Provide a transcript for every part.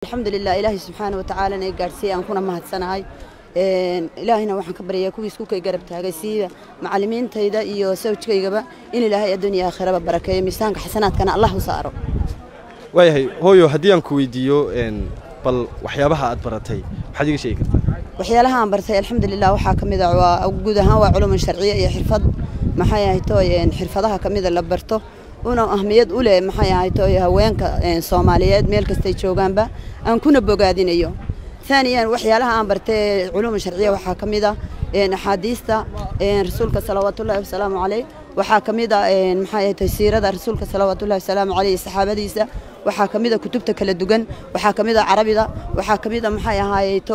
alxamdulilah ilaahay subxaana watacaalana i gaadhsiiyey aan kuna mahadsanahay ilaahayna waxaan ka baryayaa kuwii iskukay garab taagay sida macallimiintayda iyo sawjkaygaba in ilaahay adduuniya aakhiraba barakeeyo miisaanka xasanaadkana allah u saaro waayahay hooyo haddii aan ku weydiiyo bal waxyaabaha aad baratay maxaad iga sheegi kartaa waxyaalaha aan bartay alxamdulilah waxaa ka mid a waa guud ahaan waa culumun sharciye iyo xirfad maxay ahaytoy xirfadaha ka mida la barto una ahmiyad u leh maxay ahaytoy haweenka soomaaliyeed meel kastay joogaanba aan kuna bogaadinayo ثانيا waxyaalaha aan bartay culuum sharciya waxaa ka mid ah axaadiista rasuulka salawaatu ullahi wasalaamu caleyh waxaa ka mid ah maxay ahayd siirada rasuulka salawaatu ullahi wasalaamu caleyh saxaabadiisa waxaa ka mid ah kutubta kala duwan waxaa ka mid ah carabida waxaa ka mid ah maxay ahaayeto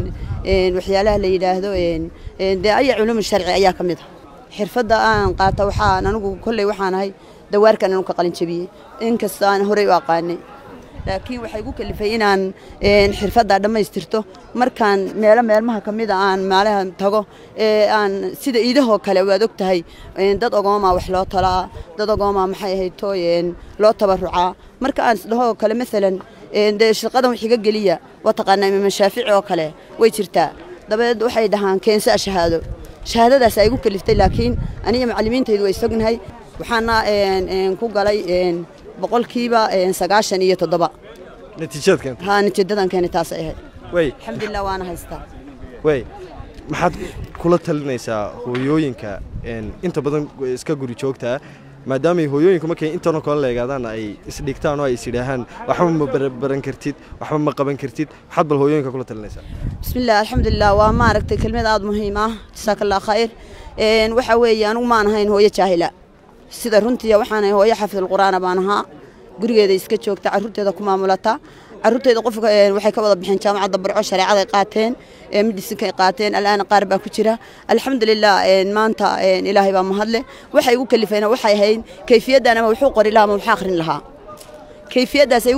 waxyaalaha la yidhaahdo dee aya culuum sharci ayaa ka mid ah xirfadda aan qaata waxaan anigu kolley waxaan ahay dawaarkan anu ka qalin jabiyey inkasta aan horey u aqaanay laakiin waxay gu kalifay inaan xirfadda dhammaystirto markaan meelo meelmaha ka mida aan maalaha tago ee aan sida iidahoo kale waad og tahay dad ogoomaa wax loo talaa dad ogoomaa maxay ahayto loo tabarucaa marka aan isdhahoo kale maalan dee shaqadan wax iga geliya waa taqaanaa imaam shaafici oo kale way jirtaa dabadeed waxay dhahaan keensa shahaado shahaadadaas ay igu kaliftay laakiin aniga macallimiintaydu way sognahay waxaana ku galay boqolkiiba sagaashan iyo toddoba natiijad keenta haa natiijadan keeni taasay ahayd way alxamdulilah waana haystaa way maxaad kula talinaysaa hooyooyinka inta badan iska guri joogtaa maadaamay hooyooyinku markay intanoo kale leegaadaan ay isdhigtaan oo ay isidhaahaan waxba ma baran kartid waxba ma qaban kartid maxaad bal hooyooyinka kula talinaysaa bismillah alxamdulilah waa maaragtay kelmad aada muhiim ah jasaaka allah khayr waxa weeye anigu maan ahayn hooyo jaahila sida runtii waxaanahay hooyo xafidulqur'aana baan ahaa gurigeeda iska joogta carruurteeda ku maamulata carruurteeda qofka waxay ka wada bixeen jaamacadda barco shareecaday qaateen midisinkay qaateen al'aana qaar baa ku jira alxamdulilah maanta ilaahay baa mahadle waxay igu kalifayna waxay ahayd kayfiyaddan ama wuxuu qori lahaa ama wuxuu akhrin lahaa kayfiyaddaas